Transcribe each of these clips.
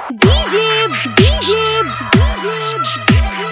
DJ, DJ, DJ.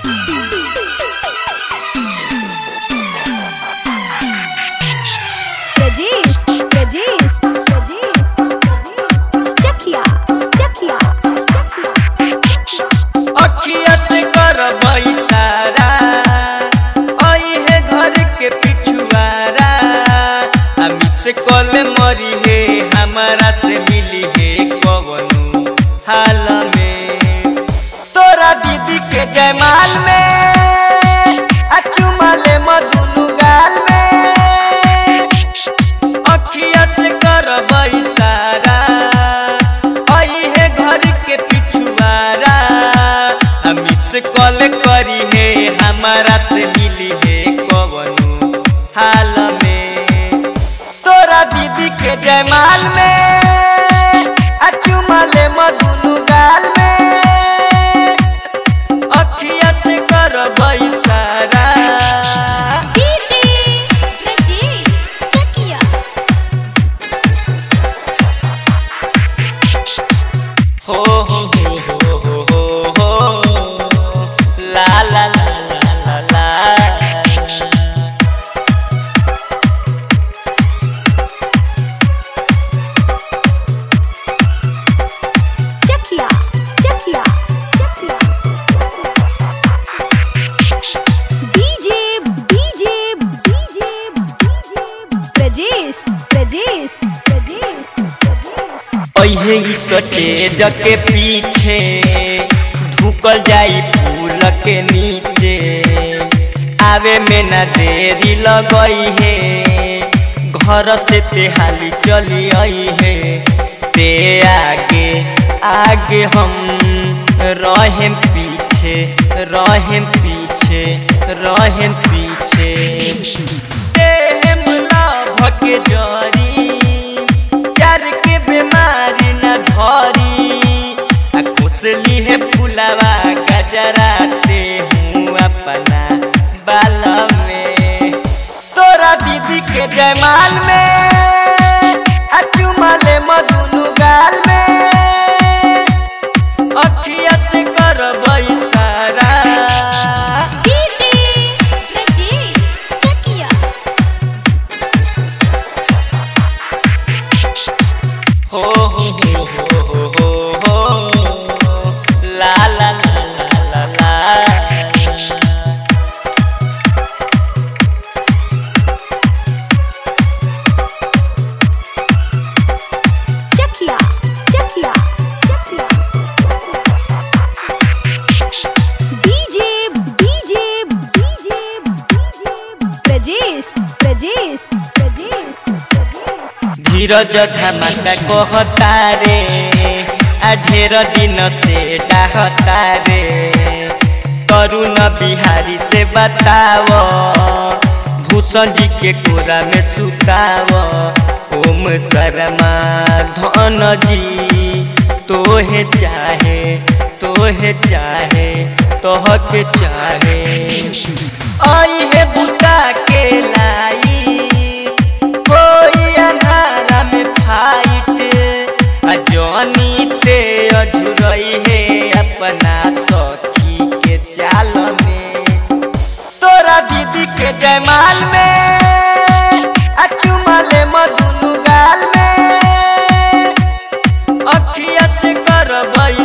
Rajesh, Rajesh, Rajesh. Chakia, Chakia, Chakia. अखिया से करबई सारा आई है घर के पिछुआरा हमी से कल मरी है हमारा से मिली है कवनु हाल में तोरा दीदी के जयमाल में अचुमा ले मधुनु गाल में अखिया से करबई सारा आई है घर के पिछुआरा हमी से कॉल करी है हमारा से मिली है कवनु हाल में तोरा दीदी के जयमाल में अचुमा ले मधुनु गाल में अखिया से करबई सारा DJ, Rajesh, Chakia. हो हो हो हो हो हो हो ला ला ला ला ला ला Chakia, Chakia, Chakia. DJ, DJ, DJ, DJ. Rajesh, Rajesh, Rajesh, Rajesh. ओहे ही सटेज के पीछे ढुकल जाई फूल के नीचे आवे में ना देरी लगई है घर से तेहाली चली आई है ते आगे आगे हम रहें पीछे रहें पीछे रहें पीछे देहम लाभ के जरी प्यार के बीमारी न धरी आ खुशली है फुलावा गजराते हूँ अपना बाल में तोरा दीदी के जयमाल में आ चुमा ले मधुनु गाल में अखिया से करबई सारा DJ, Rajesh, Chakia. हो हो हो हो हो हो हो ला ला ला ला ला ला Chakia, Chakia, Chakia. DJ, DJ, DJ, DJ. Rajesh, Rajesh, Rajesh, Rajesh. धीरज धमाका कहता रे आ ढेर दिन से डाहता रे करुण बिहारी से बताव भूषण जी के कोरा में सुताव ओम शर्मा धन जी तोहे चाहे तोहे चाहे तोह के चाहे आई है बुता के लाई कोई अंधारा में फाइट आ जॉनी ते अझुरई है अपना सखी के चाल में तोरा दीदी के जयमाल में आ चुमा ले मधुनु गाल में अखिया से करबई